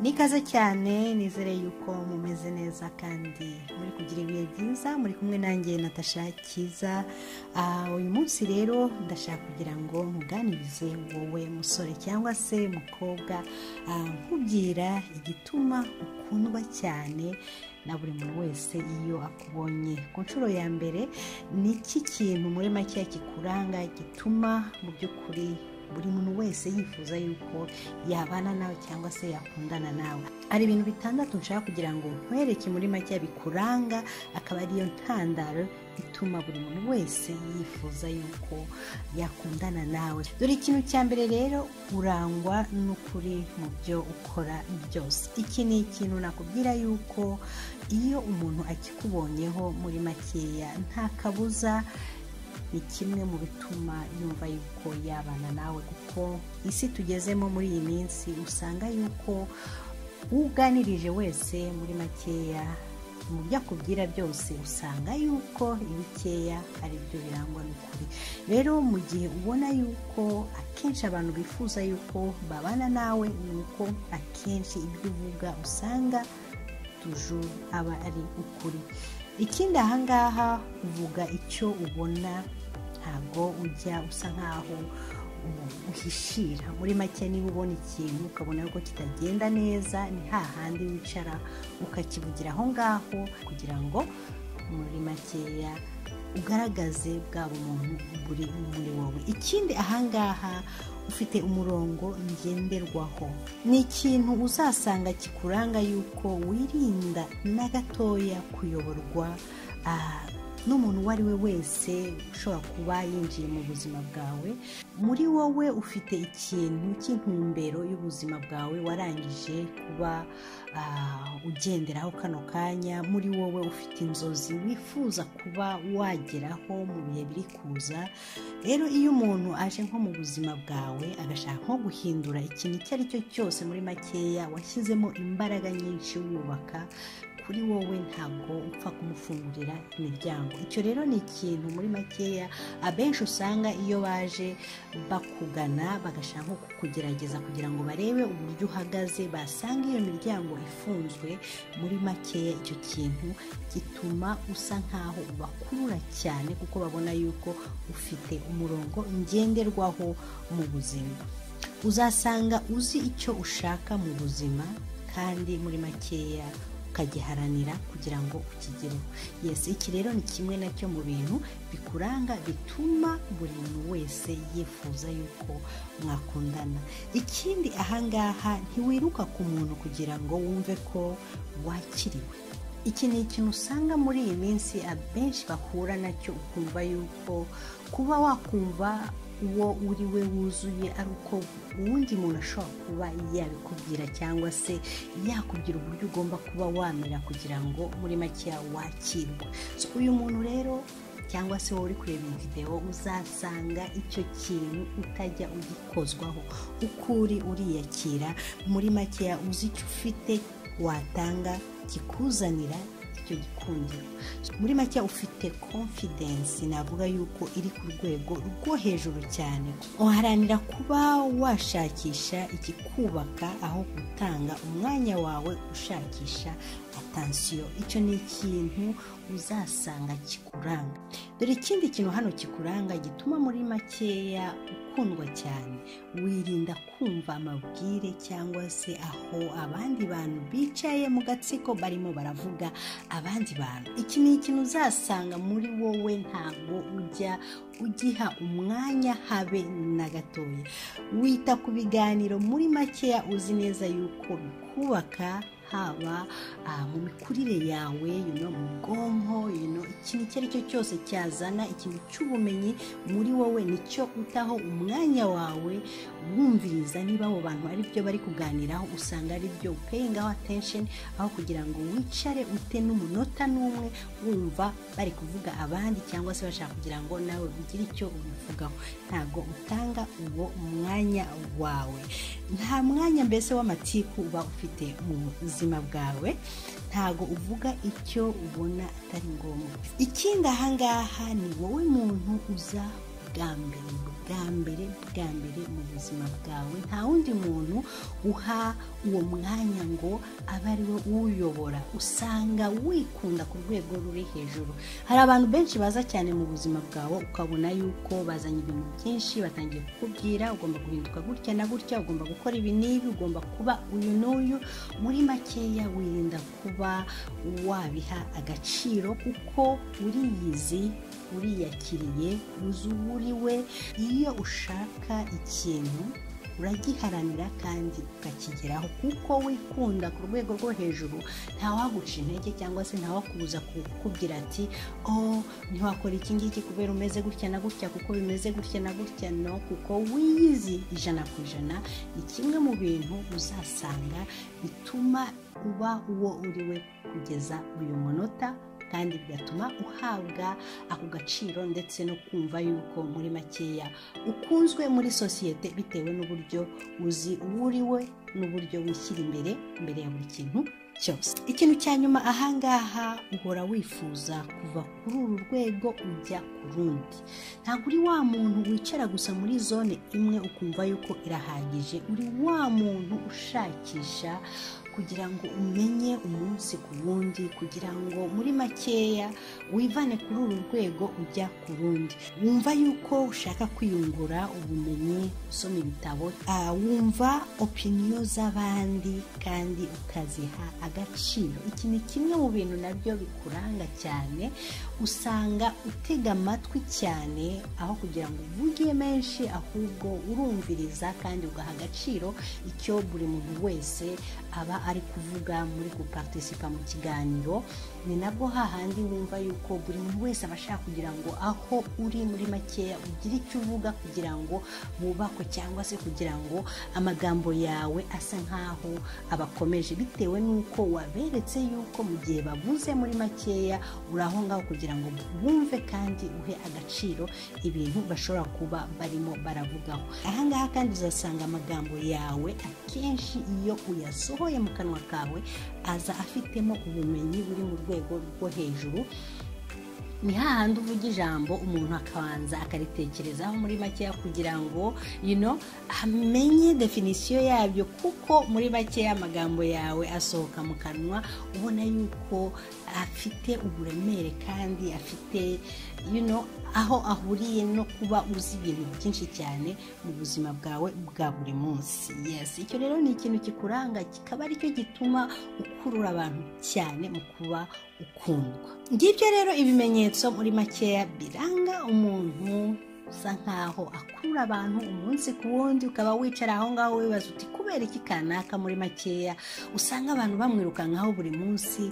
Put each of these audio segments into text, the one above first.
nikaze cyane nizere yuko mumeze neza kandi muri kugira ibihe byiza muri kumwe nanjye natasha cyiza Ah, uyu munsi rero ndashaka kugira ngo muganirize wowe musore cyangwa se mukobwa ah, nkubwira igituma ukundwa cyane na buri muntu wese iyo akubonye ku nshuro ya mbere ni iki kintu muri make kikuranga gituma mu by'ukuri buri muntu wese yifuza yuko yabana nawe cyangwa se yakundana nawe hari ibintu bitandatu nshaka kugira ngo nkwereke muri make bikuranga akaba ariyo ntandaro ituma buri muntu wese yifuza yuko yakundana nawe dore ikintu cya mbere rero urangwa n'ukuri mu byo ukora byose iki ni ikintu nakubwira yuko iyo umuntu akikubonyeho muri makeya nta kabuza ni kimwe mu bituma yumva yuko yabana nawe kuko isi tugezemo muri iyi minsi usanga yuko uganirije wese muri makeya mu byo akubwira byose usanga yuko ibikeya ari byo birangwa n'ukuri rero mu gihe ubona yuko akenshi abantu bifuza yuko babana nawe ni uko akenshi ibyo uvuga usanga tujuru aba ari ukuri ikindi ahangaha uvuga icyo ubona ntabwo ujya usa nkaho umuntu uhishira muri make niba ubona ikintu ukabona ko kitagenda neza ni hahandi wicara ukakivugira aho ngaho kugira ngo muri makeya ugaragaze bwa bumuntu buri muri wowe ikindi ahangaha ufite umurongo ngenderwaho ni ikintu uzasanga kikuranga yuko wirinda na gatoya kuyoborwa ah, n'umuntu uwo ari we wese ushobora kuba yinjiye mu buzima bwawe muri wowe ufite ikintu cy'intumbero y'ubuzima bwawe warangije kuba ah, ugenderaho kano kanya muri wowe ufite inzozi wifuza kuba wageraho mu bihe biri kuza rero iyo umuntu aje nko mu buzima bwawe agashaka nko guhindura ikintu icyo ari cyo cyose muri makeya washyizemo imbaraga nyinshi wubaka kuri wowe ntabwo upfa kumufungurira imiryango icyo rero ni ikintu muri makeya abenshi usanga iyo baje bakugana bagashaka nko kukugerageza kugira ngo barebe uburyo uhagaze basanga iyo miryango ifunzwe muri makeya icyo kintu gituma usa nkaho ubakurura cyane kuko babona yuko ufite umurongo ngenderwaho mu buzima uzasanga uzi icyo ushaka mu buzima kandi muri makeya ukagiharanira kugira ngo ukigereho yesi iki rero ni kimwe nacyo mu bintu bikuranga bituma buri muntu wese yifuza yuko mwakundana ikindi ahangaha ntiwiruka ku muntu kugira ngo wumve ko wakiriwe iki ni ikintu usanga muri iyi minsi abenshi bahura nacyo ukumva yuko kuba wakumva uwo uri we wuzuye ari uko uwundi muntu ashobora kuba yabikubwira cyangwa se yakubwira uburyo ugomba kuba wamera kugira ngo muri makeya wakirwe So, uyu muntu rero cyangwa se wowe uri kureba iyi videwo uzasanga icyo kintu utajya ugikozwaho uko uri uriyakira muri makeya uzi icyo ufite watanga kikuzanira icyo gikundiro muri make ufite confidence navuga yuko iri ku rwego rwo hejuru cyane uharanira kuba washakisha ikikubaka aho gutanga umwanya wawe ushakisha atansiyo icyo ni ikintu uzasanga kikuranga dore ikindi kintu hano kikuranga gituma muri makeya ukundwa cyane wirinda kumva amabwire cyangwa se aho abandi bantu bicaye mu gatsiko barimo baravuga abandi bantu iki ni ikintu uzasanga muri wowe ntabwo ujya ugiha umwanya habe na gatoya wita ku biganiro muri makeya uzi neza yuko bikubaka haba ah, mu mikurire yawe you know, mu bwonko you know, ikintu icyo ari cyo cyose cyazana ikintu cy'ubumenyi muri wowe nicyo utaho umwanya wawe wumviriza niba abo bantu ari byo bari kuganiraho usanga ari byo payingaho attention aho kugira ngo wicare ute n'umunota n'umwe wumva bari kuvuga abandi cyangwa se bashaka kugira ngo nawe ugire icyo ubivugaho ntabwo utanga uwo mwanya wawe nta mwanya mbese w'amatiku uba ufite mu buzima bwawe ntago uvuga icyo ubona atari ngombwa ikindi ahangaha ni wowe muntu uza bwa mbere bwa mbere bwa mbere mu buzima bwawe nta wundi muntu uha uwo mwanya ngo abe ari we uyobora usanga wikunda ku rwego ruri hejuru hari abantu benshi baza cyane mu buzima bwawe ukabona yuko bazanye ibintu byinshi batangiye kukubwira ugomba guhinduka gutya na gutya ugomba gukora ibi n'ibi ugomba kuba uyu n'uyu muri makeya wirinda kuba wabiha agaciro kuko uriyizi uriyakiriye uzuburiwe iyo ushaka ikintu uragiharanira kandi ukakigeraho kuko wikunda ku rwego rwo hejuru ntawaguca intege cyangwa se ntawakubuza kukubwira ati oh ntiwakora iki ngiki kubera umeze gutya na gutya kuko bimeze gutya na gutya no kuko wiyizi ijana ku ijana ni kimwe mu bintu uzasanga bituma uba uwo uri we kugeza uyu munota kandi bigatuma uhabwa ako gaciro ndetse no kumva yuko muri makeya ukunzwe muri sosiyete bitewe n'uburyo uzi uwo uri we n'uburyo wishyira imbere mbere ya buri kintu cyose ikintu cya nyuma ahangaha uhora wifuza kuva kuri uru rwego ujya ku rundi ntabwo uri wa muntu wicara gusa muri zone imwe ukumva yuko irahagije uri wa muntu ushakisha kugira ngo umenye umunsi ku wundi kugira ngo muri makeya wivane kuri uru rwego ujya ku rundi wumva yuko ushaka kwiyungura ubumenyi usoma ibitabo wumva opiniyo z'abandi kandi ukaziha agaciro iki ni kimwe mu bintu nabyo bikuranga cyane usanga utega amatwi cyane aho kugira ngo uvuge menshi ahubwo urumviriza kandi ugaha agaciro icyo buri muntu wese aba ari kuvuga muri guparitisipa mu kiganiro ni nabwo hahandi wumva yuko buri muntu wese aba ashaka kugira ngo aho uri muri makeya ugire icyo uvuga kugira ngo wubakwe cyangwa se kugira ngo amagambo yawe asa nk'aho abakomeje bitewe n'uko waberetse yuko mu gihe bavuze muri makeya uri aho ngaho kugira ngo bumve kandi uhe agaciro ibintu bashobora kuba barimo baravugaho ahangaha kandi uzasanga amagambo yawe akenshi iyo uyasohoye mu kanwa kawe aza afitemo ubumenyi buri mu rwego rwo hejuru ni hahandi uvuga ijambo umuntu akabanza akaritekerezaho muri makeya kugira ngo you know, amenye definisiyo yabyo kuko muri makeya amagambo yawe asohoka mu kanwa ubona yuko afite uburemere kandi afite you know, aho ahuriye no kuba uzi ibintu byinshi cyane mu buzima bwawe bwa buri munsi yes icyo rero ni ikintu kikuranga kikaba aricyo gituma ukurura abantu cyane mu kuba ukundwa ngibyo rero ibimenyetso muri makeya biranga umuntu usa nkaho akurura abantu umunsi ku wundi ukaba wicara aho ngaho wibaza uti kubera iki kanaka muri makeya usanga abantu bamwirukankaho buri munsi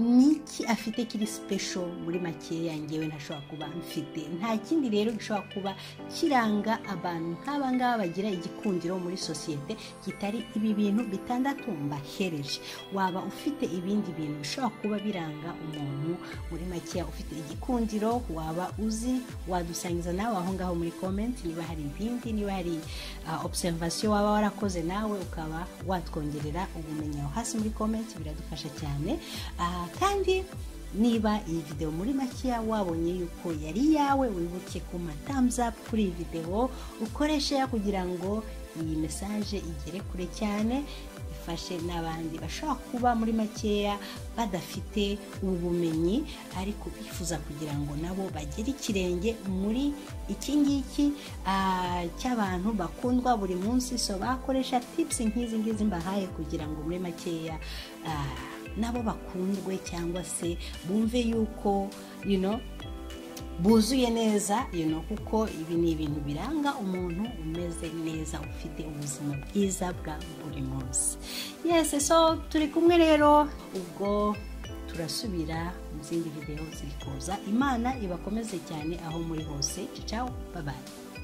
niki afite kiri sipesho muri makeya ngewe ntashobora kuba mfite nta kindi rero gishobora kuba kiranga abantu nk'aba ngaba bagira igikundiro muri sosiyete kitari ibi bintu bitandatu mbahereje waba ufite ibindi bintu bishobora kuba biranga umuntu muri makeya ufite igikundiro waba uzi wadusangiza nawe aho ngaho muri komenti niba hari ibindi niba hari observation waba warakoze nawe ukaba watwongerera ubumenyi aho hasi muri komenti biradufasha cyane kandi niba iyi videwo muri makeya wabonye yuko yari iyawe wibuke ku up kuri iyi videwo ukoreshe kugira ngo iyi mesaje igere kure cyane ifashe n'abandi bashobora kuba muri makeya badafite ubumenyi ariko bifuza kugira ngo nabo bagere ikirenge muri iki ngiki cy'abantu bakundwa buri munsi so bakoresha tipusi nk'izi ngizi mbahaye kugira ngo muri makeya nabo bakundwe cyangwa se bumve yuko you know, buzuye neza you kuko ibi ni ibintu biranga umuntu umeze neza ufite ubuzima bwiza bwa buri munsi yesi so turi kumwe rero ubwo turasubira mu zindi videwo ziri kuza imana ibakomeze cyane aho muri hose cicaho babaye